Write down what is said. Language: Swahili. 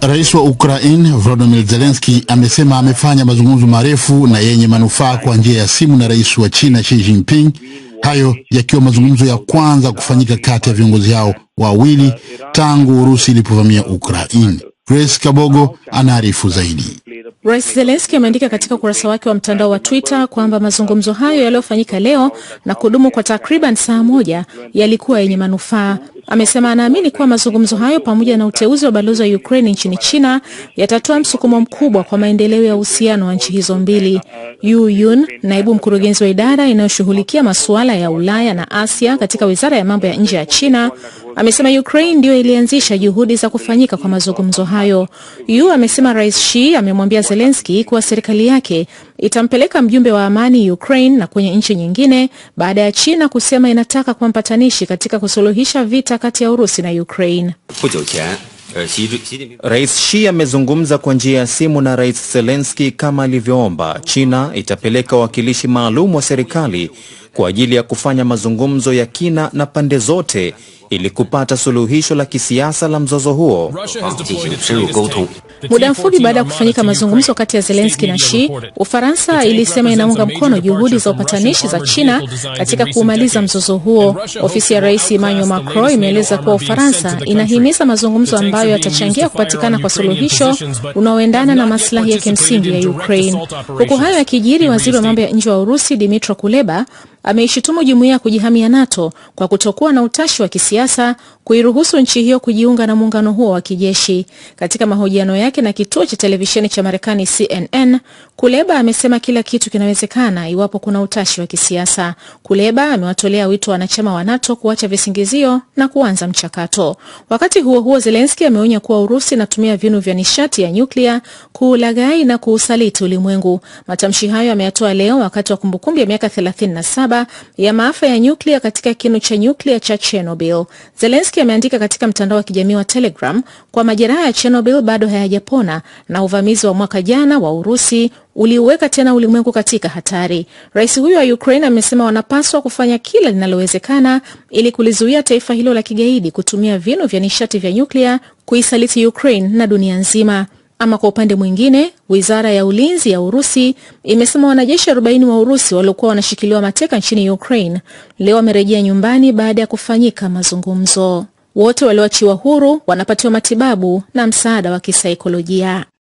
Rais wa Ukraine Volodymyr Zelensky amesema amefanya mazungumzo marefu na yenye manufaa kwa njia ya simu na rais wa China Xi Jinping, hayo yakiwa mazungumzo ya kwanza kufanyika kati ya viongozi hao wawili tangu Urusi ilipovamia Ukraine. Grace Kabogo anaarifu zaidi. Rais Zelensky ameandika katika ukurasa wake wa mtandao wa Twitter kwamba mazungumzo hayo yaliyofanyika leo na kudumu kwa takriban saa moja yalikuwa yenye manufaa. Amesema anaamini kuwa mazungumzo hayo pamoja na uteuzi wa balozi wa Ukraine nchini China yatatoa msukumo mkubwa kwa maendeleo ya uhusiano wa nchi hizo mbili. Yu Yun, naibu mkurugenzi wa idara inayoshughulikia masuala ya Ulaya na Asia katika wizara ya mambo ya nje ya China, amesema Ukraine ndiyo ilianzisha juhudi za kufanyika kwa mazungumzo hayo. Yu amesema Rais Xi amemwambia Zelensky kuwa serikali yake itampeleka mjumbe wa amani Ukraine na kwenye nchi nyingine baada ya China kusema inataka kuwa mpatanishi katika kusuluhisha vita kati ya Urusi na Ukraine. Rais Xi amezungumza kwa njia ya simu na Rais Zelensky kama alivyoomba. China itapeleka wawakilishi maalum wa serikali kwa ajili ya kufanya mazungumzo ya kina na pande zote ili kupata suluhisho la kisiasa la mzozo huo. Muda mfupi baada ya kufanyika mazungumzo kati ya Zelensky na Xi, Ufaransa ilisema inaunga mkono juhudi za upatanishi za China katika kuumaliza mzozo huo. Ofisi ya Rais Emmanuel Macron imeeleza kuwa Ufaransa inahimiza mazungumzo ambayo yatachangia kupatikana kwa suluhisho unaoendana na maslahi ya kimsingi ya Ukraine. Huku hayo yakijiri, waziri wa mambo ya nje wa Urusi Dmytro Kuleba ameishutumu jumuiya ya kujihamia NATO kwa kutokuwa na utashi wa kisiasa kuiruhusu nchi hiyo kujiunga na muungano huo wa kijeshi. Katika mahojiano yake na kituo cha televisheni cha Marekani CNN, Kuleba amesema kila kitu kinawezekana iwapo kuna utashi wa kisiasa. Kuleba amewatolea wito wanachama wa NATO kuacha visingizio na kuanza mchakato. Wakati huo huo, Zelensky ameonya kuwa Urusi inatumia vinu vya nishati ya nyuklia kuulaghai na kuusaliti ulimwengu. Matamshi hayo ameyatoa leo wakati wa kumbukumbu ya miaka 37 ya maafa ya nyuklia katika kinu cha nyuklia cha Chernobyl. Zelensky ameandika katika mtandao wa kijamii wa Telegram kwa majeraha ya Chernobyl bado hayajapona na uvamizi wa mwaka jana wa Urusi uliuweka tena ulimwengu katika hatari. Rais huyo wa Ukraine amesema wanapaswa kufanya kila linalowezekana ili kulizuia taifa hilo la kigaidi kutumia vinu vya nishati vya nyuklia kuisaliti Ukraine na dunia nzima. Ama kwa upande mwingine, wizara ya ulinzi ya Urusi imesema wanajeshi 40 wa Urusi waliokuwa wanashikiliwa mateka nchini Ukraine leo wamerejea nyumbani baada ya kufanyika mazungumzo. Wote walioachiwa huru wanapatiwa matibabu na msaada wa kisaikolojia.